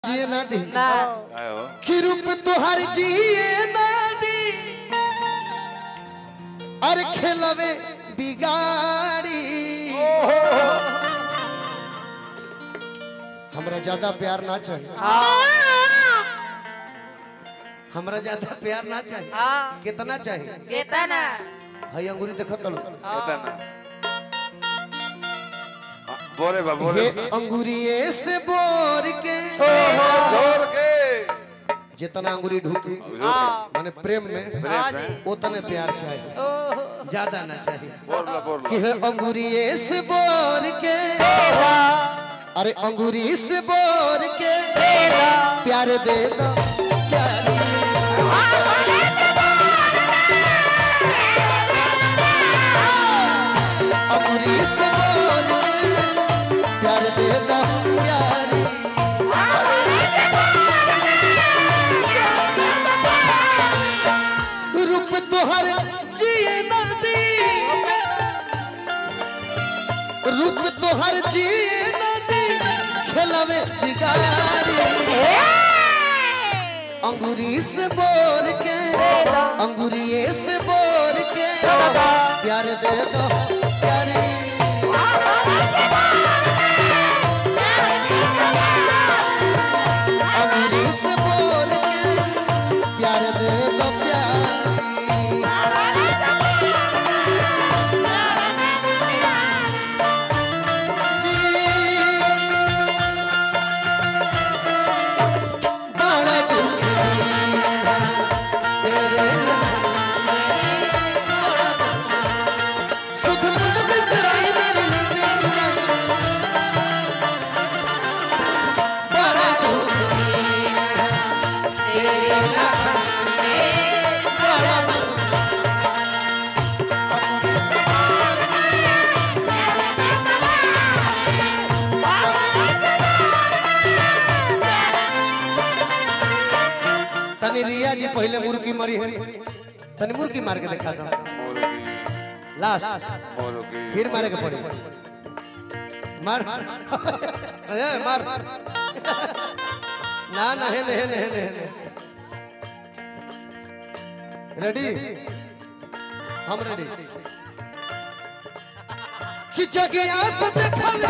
जिए ना दी ना आयो कि रूप तुहार जिए ना दी अरे खेलवे बिगाड़ी हमरा ज्यादा प्यार ना चाहिए हमरा ज्यादा प्यार ना चाहिए हाँ कितना चाहिए केता ना हई अंगूरी देखो तलो येता ना आ, बोरे बा बोरे हे बा अंगूरिये से बोर के जोर के जितना अंगूरी ढूकी हाँ माने प्रेम में हाँ जी उतने प्यार चाहिए ओहो ज्यादा ना चाहिए बोरला बोरला कि है अंगूरिये से बोर के अरे अंगूरी से बोर के प्यार दे दो प्यार अंगूरी से बोर के प्यार दे दो प्यारी रूप तोहर जिए नदी रूप तोहर जिए नदी खेलवे बिगाड़ी अंगूरी से बोर के अंगूरिये से बोर के प्यार दे दो प्यारी अंगूरी से बोर के प्यार दे दो प्यारी बड़ा सुध बुध बिसराई मेरी नींद चुराई बड़ा तनी रिया जी पहले मुर्गी मरी है तनी मुर्गी मार के दिखा दो बोलो की लास्ट बोलो की फिर मारे के पड़ी मार अरे मार ना ना है नहीं नहीं नहीं रेडी हम रेडी खिंचा के आस देखल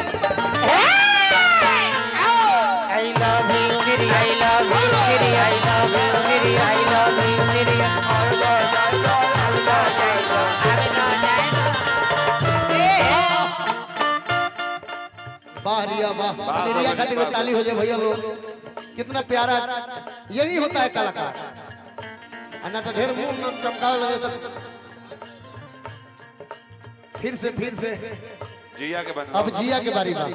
आई लव यू मेरी आई लव यू मेरी आई लव यू मेरी आई लव यू मेरी वाह रिया वाह अपनी रिया खातिर को ताली हो जाए भैया लोग कितना प्यारा यही होता है कलाकार अन्ना तो ढेर मुंह में चमकावे लगे तो फिर से फिर से जिया के बन अब जिया के बारी बा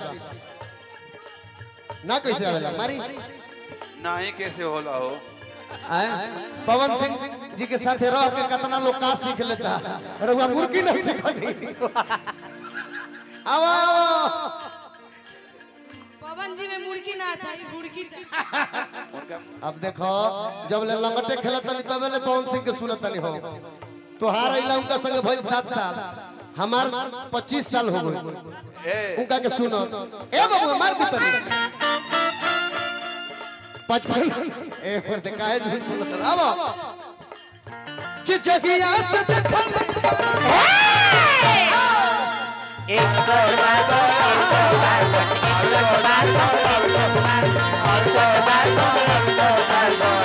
ना कैसे आवेला मारी नाही कैसे होला हो आए? पवन सिंह जी के साथ रह के कितना लोग का सीख लेता है रहुआ मुर्गी नहीं सीखनी आओ आओ पवन जी में मुर्गी ना चाहिए मुर्गी चाहिए उनका अब देखो जब ले लंगटे खेलत तनी तब ले पवन सिंह के सुनत तनी हो तोहार अइला उनका संग भइल सात साल हमार पच्चीस साल हो गए ए उनका के सुनो ए बाबू मार दी तनी पचपन ए फिर ते काहे झूठ बोलत आवा कि जगिया से देखल एक दो बार दो एक दो बार दो एक दो बार दो एक दो बार दो एक दो बार दो एक दो बार दो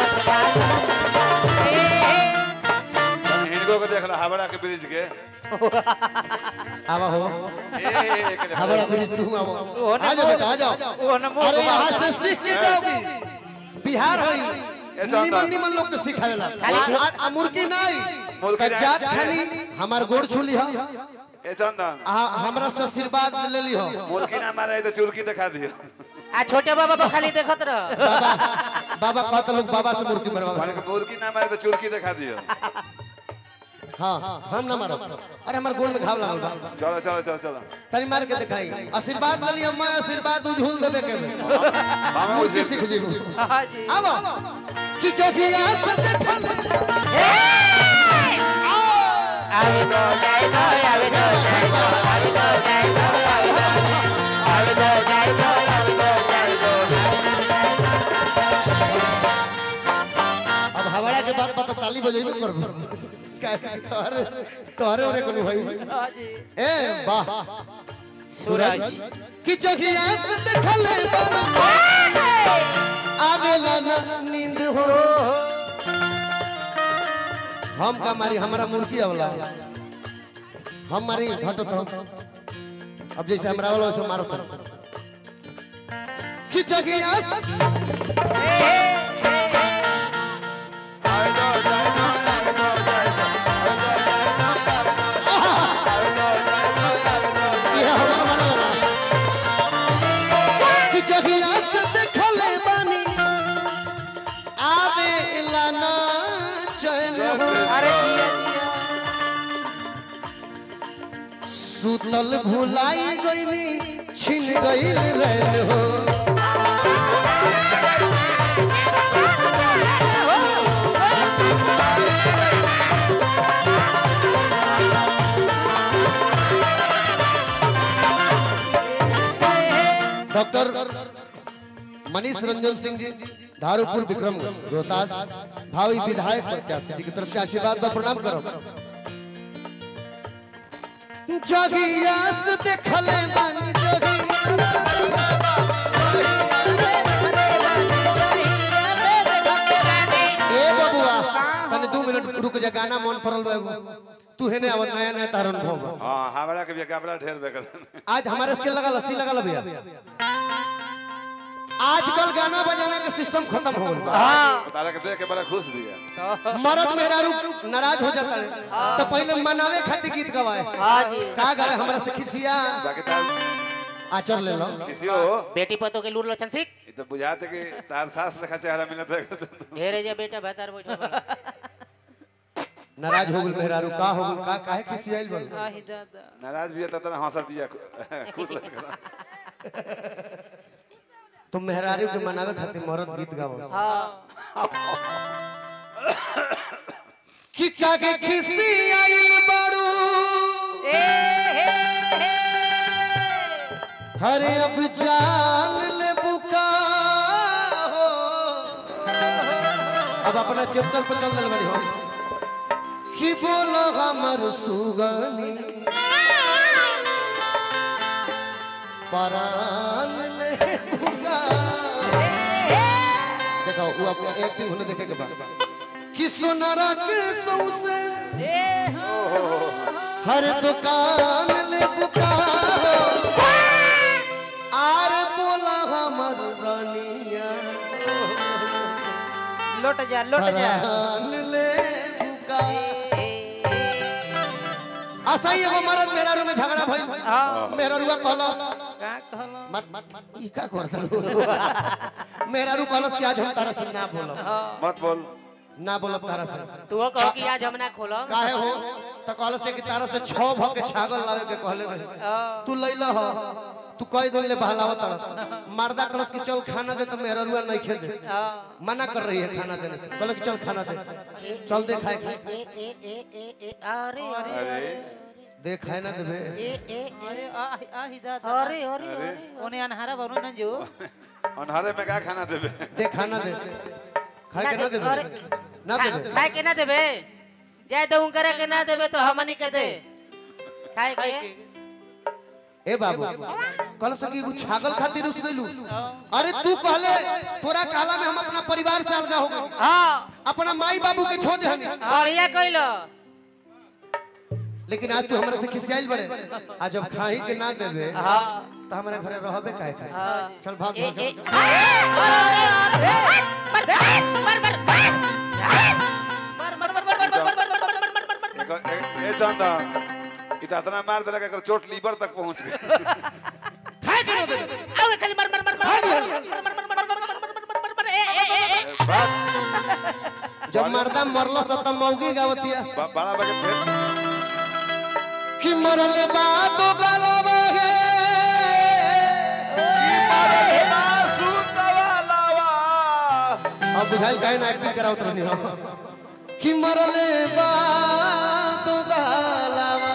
तनी हिनको के देखला हावड़ा के ब्रिज के आवा हो ए एक देखला। हमारा ब्रिज तू आवो वो ना आ जाओ बेटा आ वो जाओ ना मुंह अरे यहाँ घुमाओ। से सीख के जाओगी बिहार होई ऐसा निमन होता। निमन लोग के सिखावेला खाली आ- आ- आ मुर्गी नहीं मुर्गी नहीं। कच्चा खानी हमार गोड़ छुली हो ए चंदन आ हमरा से आशीर्वाद ले ली हो मुर्गी ना मारे तो चुरकी दिखा दियो आ छोटे बाबा पर खाली देखत रह बाबा बाबा कहता लोग बाबा से मुर्गी मरवा माने के मुर्गी ना मारे तो चुरकी दिखा दियो हाँ हम ना मारो अरे हमार गोड़ में घाव लागल बा चलो चलो चलो चलो तनी मार के दिखाई आशीर्वाद ले लिया मैं आशीर्वाद उझूल देबे के हम मुर्गी सीख जीबू हाँ जी आवा कि जगिया से देखल आवे दो जाए दो आवे दो जाए दो आवे दो जाए दो आवे दो आवे दो जाए दो आवे दो जाए दो बजेबे करबो कैसे तोहरे तोहरे ओरे कोनो भाई हाँ जी ए वाह सूरज कि जगिया से देखले आवेला ना नींद हो हम का मारी हमारा मुर्गी आवला हम मारी घटो तो अब जैसे हमरा वाला वैसे मारो तो कि जगिया से ये हमारा मानो ना कि जगिया से देखले बानी आवेला ना चैन हो अरे जिया जिया सुतल भुलाई गईली छिन गईल रैन हो डॉक्टर मनीष रंजन सिंह जी धारूपुर विक्रम रोहतास भावी विधायक प्रत्याशी जी की तरफ से आशीर्वाद व प्रणाम करो जोगिया से देखले बानी जोगिया ए बबुआ तने दो मिनट रुक जा गाना मन पड़ल बा एगो। तू हेने आवन नया नया तारन भो हाँ हमरा के भी कपड़ा ढेर बेकर आज हमारे स्किल लगा लस्सी लगा भैया आजकल गाना बजाने का सिस्टम खत्म हो गया हाँ तारा के देख के बड़ा खुश भी है मर्द मेहरारू नाराज हो जाता है तो पहले मनावे खातिर गीत गवाए हाँ जी का गावे हमरा से खिसिया बाकी तार आचर ले लो किसी हो बेटी पतो के लूर लछन सिख ये तो बुझाते कि तार सास लेखा चेहरा मिलत है ढेरे जा बेटा भतार बैठो बा। नाराज हो गल मेहरारू का हो गल का काहे खिसियाइल बन आही दादा नाराज भी है तो तना हंसर दिया खुश लगा तुम मेहरारू के मनावे खातिर मर्द गीत गावो हाँ कि कागे खिसियाइल बाड़ू ए हे हे हरे अब जान ले बुका हो अब अपना चैप्टर पर चल दिल बड़ी हो कि बोलो हमर सुगनी परान ले बुका देखो वो अपना एक्टिंग होने देखे के बाद कि सोनारा के सौसे हर दुकान ले बुका हो आर बोला हमर रानिया लौट जा लौट जा परान ले बुका ऐसा ही एगो मरद मेरा रूम में झगड़ा भइल हाँ मेरा रुआ कहलस का कहलो मत मत ई का करत मेरा रू कहलस कि आज हम तारा से ना बोलब मत बोल ना बोलब तारा से तू कहो कि आज हम ना खोलो काहे हो त कहलस कि तारा से छह भ के छागल लावे के कहले रहे तू लइला हो तू कई दिन ले बहलावत तड़ मर्दा कहलस कि चल खाना दे तो मेरा रुआ नहीं खे दे मना कर रही है खाना देने से कहलो कि चल खाना दे चल दे खाए खाए ए ए ए ए ए अरे अरे अरे दे खाए ना देबे ए ए ए आही दादा अरे अरे अरे ओने अनहारा बनो न जो अनहारे में क्या खाना देबे दे खाना दे खाए के ना देबे अरे, ना खा- देबे खाए के ना देबे जाए तो करे के ना देबे तो हमनी के दे खाए के ए बाबू कहल सकी एगो छागल खातिर उस गइलू अरे तू कहले तोरा काला में हम अपना परिवार से अलगा हो गए हां अपना माई बाबू के छोड़ दे बढ़िया कइलो लेकिन आज तू हमरा से खिसियाइल बड़े आज जब खाही के ना देबे हां तो हमारे घरे रहबे काहे खाए हां चल भाग ए भाग ए मर मर मर मर मर मर मर मर एक ए- ए चंदा इतना इतना मार देला कि एकर चोट लीवर तक पहुंच गई खाए के ना देबे आओ खाली मर मर मर मर मर मर मर मर मर मर मर ए ए ए ए बात जब मर्दा मरलो सत मौगी गावतिया ब- बड़ा बगे फिर कि मरले बाद गलबे अब बुझाइल काहे ना एक्टिंग करावत रहनी हो कि मरले बाद गलबा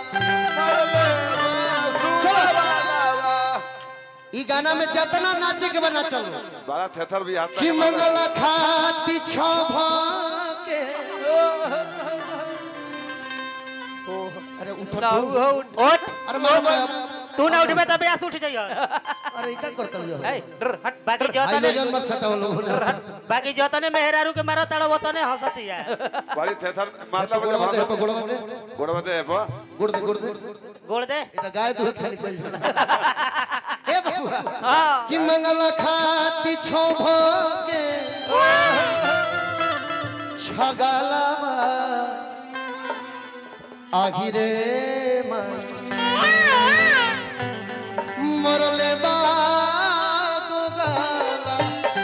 ई गाना में जितना नाचे के बना चल बड़ा थेथर भी आता कि है मंगल खाती छ के अरे उठ लाऊ हो उठ अरे मारो मारो तू ना उठबे तबे आस उठ जाइयो अरे इका करतल जो ए डर हट बाकी जो तने हाइलोजन मत सटाओ लोगों ने बाकी जो तने मेहरारू के मारो ताड़ा वो तने हंसती है बड़ी थेथर मारला बजे गोड़वा दे भाषा गोड़वा दे गोड़वा दे बा गुड़ दे गुड़ दे गोड़ दे ये तो गाय दूध खाली कोई ए बबुआ हां कि मंगल खाती छो भोगे छगलवा आगिरे मरले बागो गाला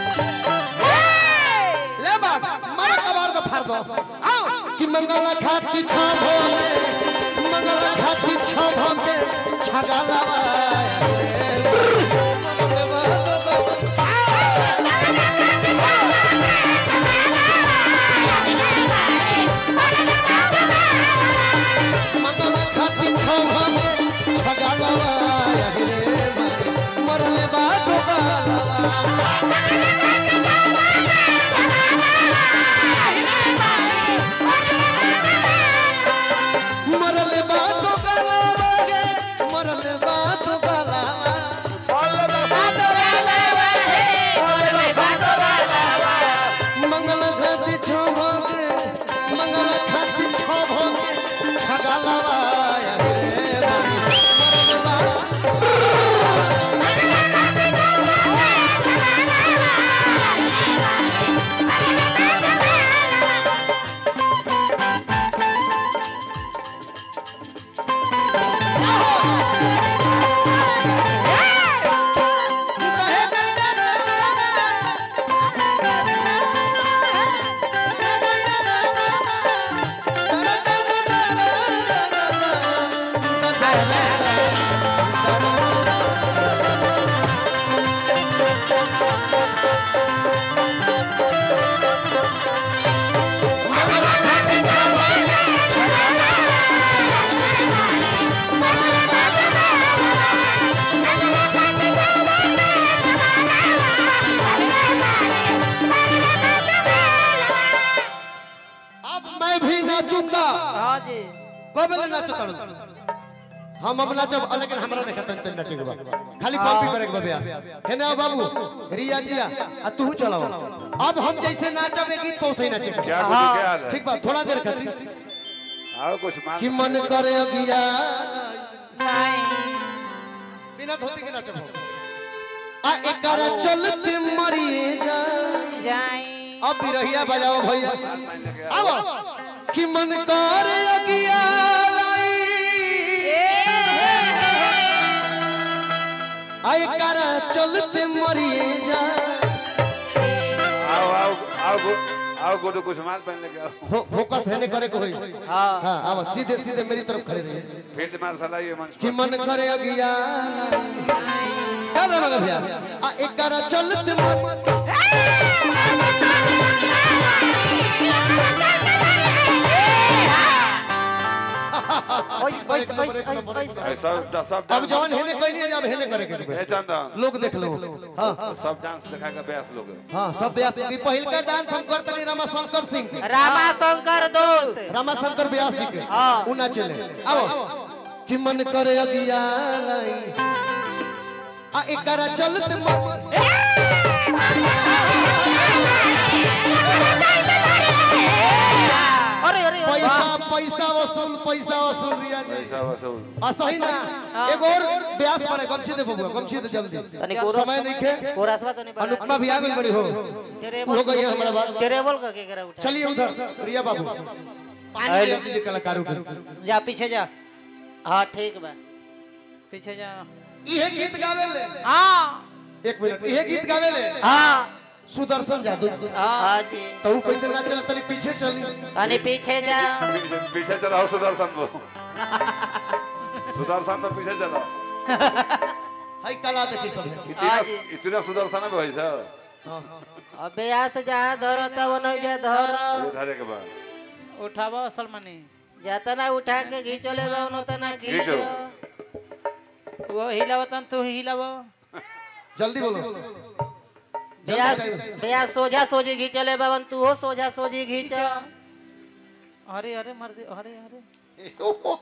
ले बाग मार कबार दो फाड़ दो आओ कि मंगल खाती छो भोगे मंगल खाती छो भोगे छगलवा मरले बागो गाला मंगल खाती छो भोगे छगलवा आगिरे मरले बागो गाला मरले बातो गलावा गे मरले बातो गलावा मंगल खाती छो भोगे मंगल खाती छो भोगे छगलवा रे मरले बातो अब मैं भी नाचूंगा हां जी कबले नाचता हम अब नाचब लेकिन हमरा नहीं खतन तन नाचे के बा खाली कॉपी करे के बा ब्यास है ना बाबू रिया जिया आ तू चलाओ अब हम जैसे नाचब एक गीत तो सही नाचे के क्या बा। कुछ क्या हाल है ठीक बा थोड़ा देर खातिर आओ कुछ मान कि मन करे अगिया बिना धोती के नाचब हम। आ एकरा चलते मरिए जा जाई अब बिरहिया बजाओ भैया मान लेके आओ। अब कि मन करे अगिया लाई आय करा चलते मरिए जा आओ आओ आओ गो- आओ गोडू कुछ मान पहन लेके आओ फो, फोकस है करे को होई हां हां अब सीधे सीधे मेरी तरफ खड़े रहिए फील्ड मार्शल आइए मंच कि पर मन करे अगिया क्या बोला भैया आ एक करा चलते मर ओइ ओइ ओइ ओइ ऐ सब सब अब जवन हेने कोई नहीं अब हेने करे के ए चंदन लोग देख लो हां सब डांस दिखा के बेस लोग हां सब व्यास की पहिल का डांस हम करते नहीं रमा शंकर सिंह रामा शंकर दोस्त रामाशंकर व्यास जी के हाँ। उ ना चले आओ कि मन करे अगिया लाई आ एकरा चलत म- अरे अरे अरे, पैसा वाह। पैसा वसूल पैसा वसूल रिया जी ऐसा वसूल आ सही ना एगो और व्यास पड़े गमछी दे बबुआ गमछी दे जल्दी तनी क्या कोरस समय नहीं खे कोरसवा तो नहीं पड़ा अनुपमा भी आ गई बड़ी हो टेरेबल हो गई है हमारा बात टेरेबल का के करा उठा चलिए उधर रिया बाबू पानी ले दीजिए कलाकारों को जा पीछे जा हाँ ठीक बा पीछे जा इहे गीत गावे ले हाँ एक मिनट इहे गीत गावे ले हाँ सुदर्शन जादू हाँ जी तो ऊ कैसे ना चल तनी पीछे चली तनी पीछे जा पीछे पीछे चलाओ सुदर्शन को सुदर्शन में पीछे चलाओ हाय कला देखी सब इतना हाँ जी। इतना सुदर्शन है भाई साहब अबे यहाँ से जहाँ धरो तब न जा धरो धरे के बाद उठावा सलमानी जाता ना उठा के घींचो ले बा उनो तना घींचो। घींचो वो हिलावतन तू हिलावो जल्दी बोलो ब्यास ब्यास सोझा सोझी घींचले बाबन तू हो सोझा सोझी घींच अरे अरे मर दे अरे अरे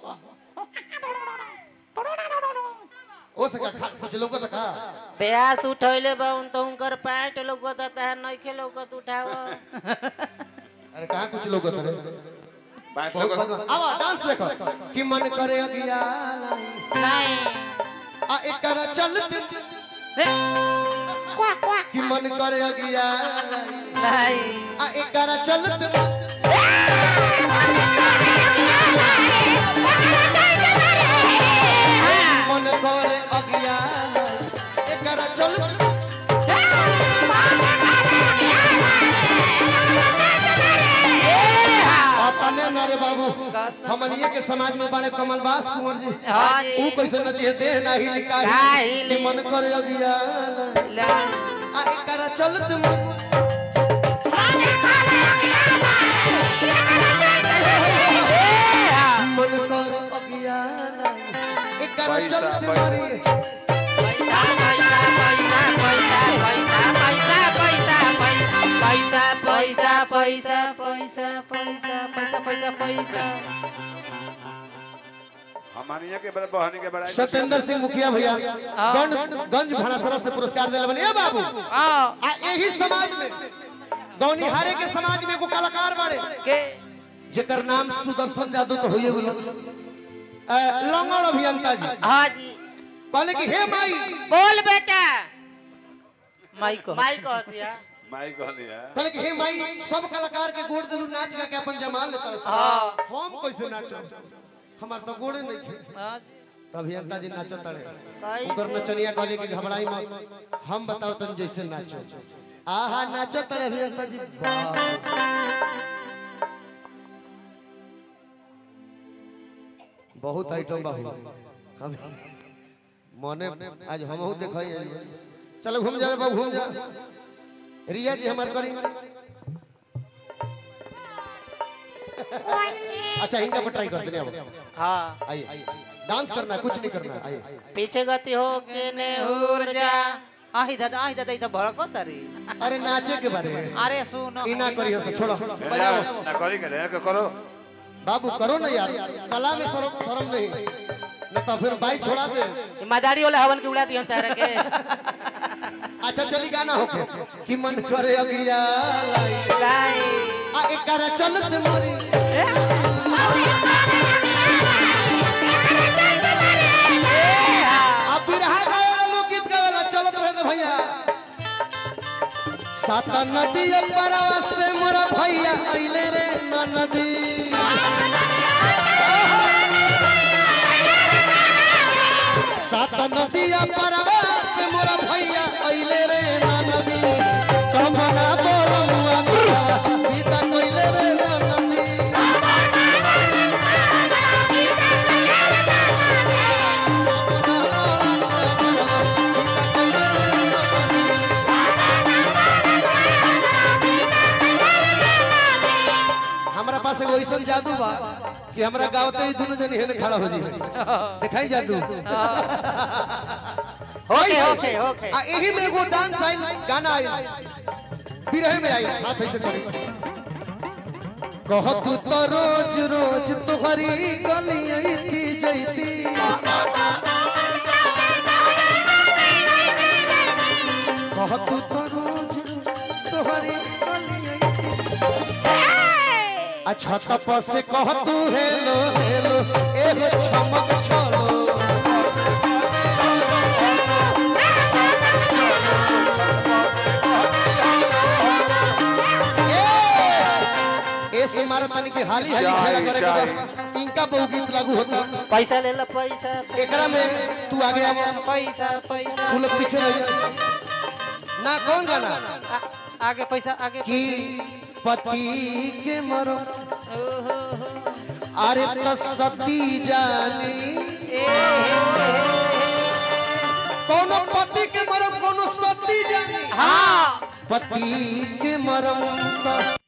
ओ सका खा- कुछ लोग तो का ब्यास उठैले बाबन तो उनकर पैंट लौकत है नइखे लौकत उठाव अरे कहाँ कुछ लोग तो रे बाइक बहुत लगा भगवान आवा डांस देखो कि मन करे अगिया लाई। आ एकर चलत कि मन करे अगिया लाई। नहीं आ एकर चलत मन करे अगिया लाई। एकर चलत अपने न रे बाबू हमनिए के समाज में बड़े कमलबास कुंवर जी हाँ जी। ऊ कैसे नचिए देह नाही लिखा ना है हिली। कि मन करे अगिया लाई। ला आ एकर चलत मन मन कर अगिया लाई। एकर पैसा, चलत पैसा। मरी पैसा पैसा पैसा पैसा पैसा पैसा पैसा पैसा हमानिया के बड़े बहनी के बड़ाई सत्येंद्र सिंह मुखिया भैया गंज गंज भाड़ासरा से पुरस्कार दिले बने ए बाबू आ आ यही समाज में गौनिहारे के समाज में एगो कलाकार बाड़े के जेकर नाम सुदर्शन यादव तो होइए गेलो अ, लंगड़ अभियंता जी हाँ जी कहले कि हे माई बोल बेटा माइक को माई कहतिया माई कहनी है कहले कि हे माई सब कलाकार के गोड़ दिलू नाच गा के अपन जमाल लेता रहे हाँ। हम कैसे नाचो हमार तो गोड़े नहीं खे हाँ, तो अभियंता जी नाचत रहे कैसे? उधर नचनिया कहले कि घबराई मत हम बताओ तन जैसे नाचो आहा नाचत रहे अभियंता जी बाप रे। बहुत आइटम बाहु हम मने आज हमहू देखई चलो घूम जा रे बाबू घूम जा रिया जी हमार करी अच्छा इनका पर ट्राई करते हैं अब हाँ आइए डांस करना है कुछ नहीं करना है आइए पीछे गति हो के ने उड़ जा आही दादा आही दादा इधर भड़को तारी अरे नाचे के बारे में अरे सुन ई ना करिए से छोड़ो ए, बजाओ ना करी के रे के करो बाबू करो ना यार कला में शर्म शर्म नहीं न तो फिर बाई छोड़ा दे ईमानदारी वाले हवन की उड़ा दियो तारे के अच्छा चली गाना होके कि मन करे अगिया लाई लाई आ एकरा चलत मोरी आ बिरहा गावेला लोकगीत गावेला चलत रहे दे भैया सात नदी परवा से मोरा भैया अइले रे ना नदी सात नदिया परवा से मोरा भैया अइले रे ना नदी कमना बोलमुआ गीता कइले रे ना नदी हमरा पास एगो ऐसन जादू बा कि हमरा गावते ही दोनों जन हेने खड़ा हो जी दिखाई जादू होके ऐसे। होके होके आ एही में एगो डांस आइल गाना आइल बिरहे में आइल हाथ ऐसे करी कहत तो रोज रोज तोहरी गलियां की जैती कहत तो रोज तोहरी गलियां अच्छा तपस से कह तू हेलो हेलो एगो चमक छोड़ो ए से मारा तनी के हाली हाली खेला करे के बस इनका बहु गीत लागू होता पैसा ले लो पैसा एकरा में तू आगे आ पैसा पैसा तू लोग पीछे रह जा ना कौन गाना आ- आगे पैसा आगे कि पति के मरो अरे तो सती जानी कोनो पति के मरम कोनो सती जानी हाँ पति के मरम तो